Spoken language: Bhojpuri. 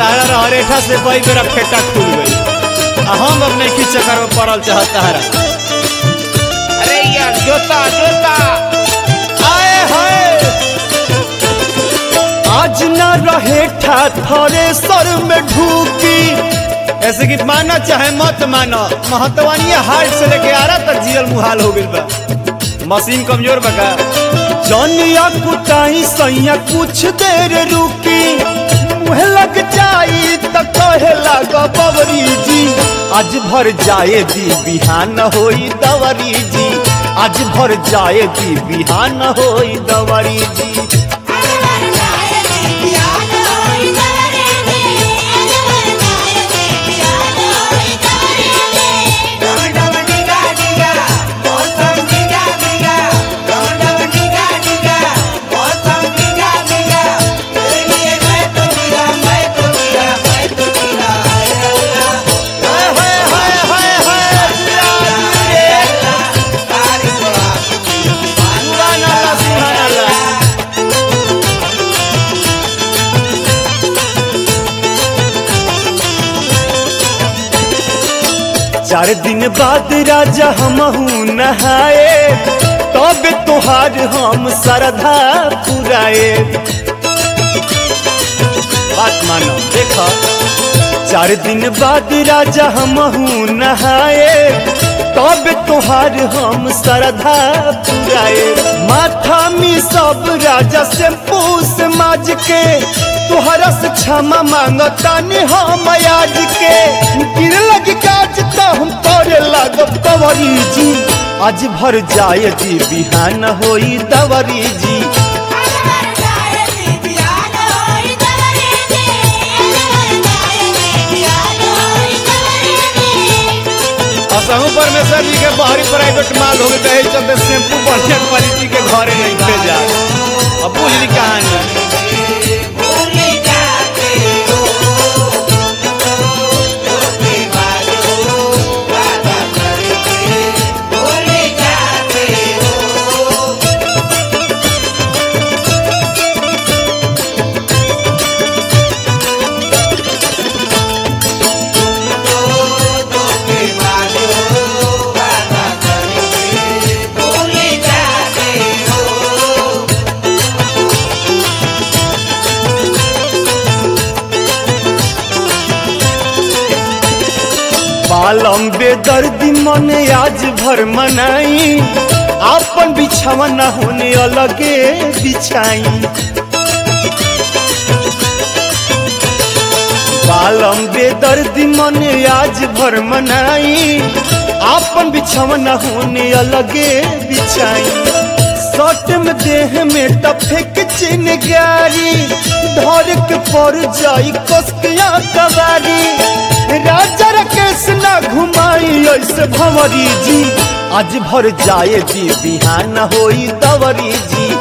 तारा रहरेठा से कई बेरा फेटा खुल गई आ हम अब नहीं की चक्कर में पड़ल चाहत तारा अरे यार जोता जोता आए हाय आज न रहे ठा थरे सर में ढूकी ऐसे कि मानो चाहे मत मानो महतवानी हार्ट से लेके आरा तक जियल मुहाल हो गइल बा मशीन कमजोर बका जनिया कुटाई सैया कुछ देर रुकी मुहे लग जाई त कहे लग बबरी जी आज भर जाए दी बिहान होई दवरी जी आज भर जाए दी बिहान होई दवरी जी डम डम डिगा डिगा मौसम डिगा डिगा डम डम डिगा डिगा मौसम डिगा डिगा तेरे लिए मैं तो डिगा मैं तो डिगा मैं तो डिगा हाय अल्लाह हाय हाय हाय हाय हाय सिराज रे तारी बड़ा सुभान अल्लाह सुभान अल्लाह चार दिन बाद राजा हमहू नहाए तब तोहार हम श्रद्धा पुराए बात मानो देखो चार दिन बाद राजा हमहू नहाए तब तोहार हम श्रद्धा पुराए माथा में सब राजा से पूस माज के तोहरा से क्षमा मांगतानी हम आज के गिर लग काज तो हम करे लागब कवरी जी आज भर जाए जी बिहान होई दवरी जी असहु परमेश्वर जी के बाहरी प्राइवेट माल हो गए तो चलते शैम्पू बढ़िया क्वालिटी के घरे नहीं भेजा अब बुझ ली कहानी भूल जाते हो धोखे बाजो वादा करके भूल जाते हो धोखे बाजो वादा करके भूल जाते हो बालम बेदर्दी मन आज भर मनाई आपन बिछावा न होने अलगे बिछाई बालम बेदर्दी मन आज भर मनाई आपन बिछावा न होने अलगे बिछाई सट में देह में टफे के चिनगारी धर के पर जाई कसकिया कबारी राजा राकेश ना घुमाई ऐसे भंवरी जी आज भर जाए जी बिहान होई दवरी जी